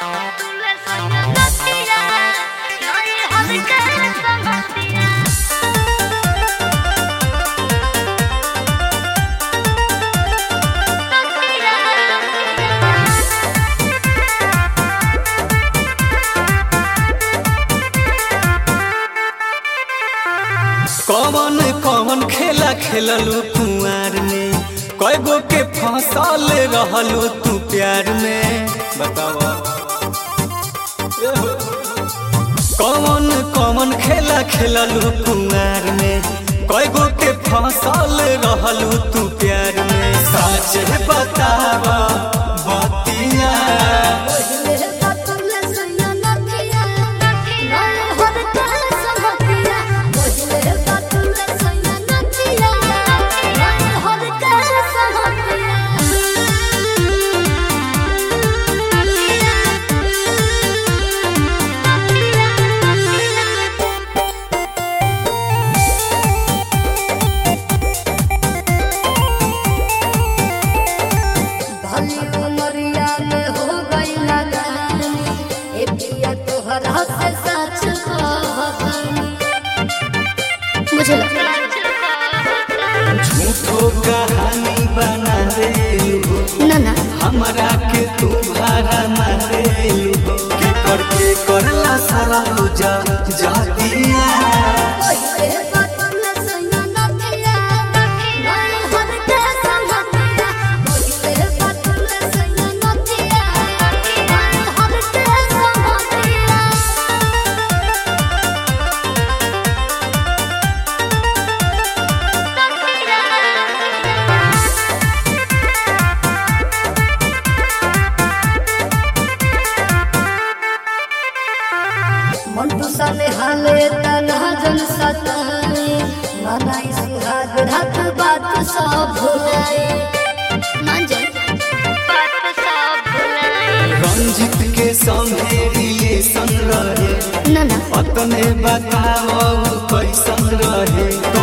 कौन कौन खेला खेललू कुआर में कय गो के फसल रहलू तू प्यार में बतावा कौन कौन खेला खेललू कुआर में कय गो के फसल रहलू तू प्यार में सच बतावा बतिया मुझे लगा झूठो कहानी बना दे ना ना हमरा के तू भाड़ा मारे के करके करला सारा पूजा जातिया मंटू साले हाले तना जन सताए मनाई सुहाग रात बात सब भुलाए मान जाए बात सब भुलाए रंजित के संगे रिलेशन रहे ना ना अपने बताओ कैसन रहे